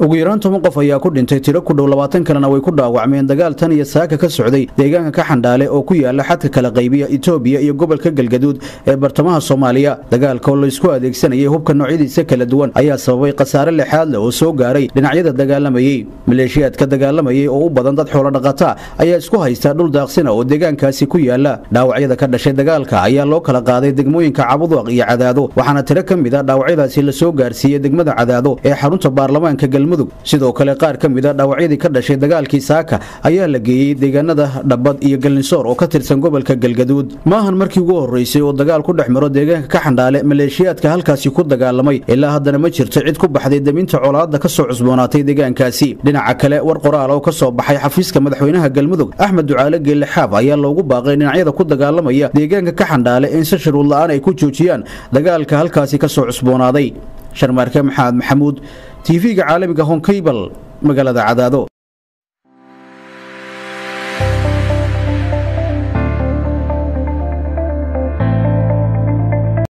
ugu yaraan toban qof ayaa ku dhintay tiro ku dhow labaatan kalena way ku dhaawacmeen dagaal tan iyo saaka ka socday deegaanka ka xandhaale oo ku yaala xadka kala qaybiya itoobiya iyo gobolka galgaduud ee bartamaha soomaaliya dagaalka oo laysku adeegsanayay hubka noocyadiisa kala duwan ayaa sababay khasaare lexaad leh oo soo gaaray dhinacyada dagaalamayey maleeshiyaadka dagaalamayay oo u badan dad xoolodhaqata ayaa isku haysta dhul daaqsina oo deegaankaasi ku yaala dhaawacyada ka dhashay dagaalka ayaa loo kala qaaday degmooyinka cabuduaq iyo cadaado waxaana tiro ka mid a dhaawacyadaasi lasoo gaarsiiyey degmada cadaado ee xarunta baarlamaanka galmudug sidoo kale qaar ka mid a dhaawacyadii ka dhashay dagaalkii saaka ayaa la geeyey deegaanada dhabbad iyo galnisoor oo ka tirsan gobolka galgaduud maahan markii ugu horreysay oo dagaal ku dhex maro deegaanka ka xandhaale maleeshiyaadka halkaasi ku dagaalamay ilaa haddana ma jirto cid ku baxday deminta colaadda ka soo cusboonaatay deegaankaasi dhinaca kale war qoraal oo ka soo baxay xafiiska madaxweynaha galmudug axmed ducaale geelle xaab ayaa loogu baaqay dhinacyada ku dagaalamaya deegaanka ka xandhaale in si shuruud la'aan ay ku joojiyaan dagaalka halkaasi ka soo cusboonaaday sharmaarke maxamed maxamuud tv-ga caalamiga honkaybal magaalada cadaado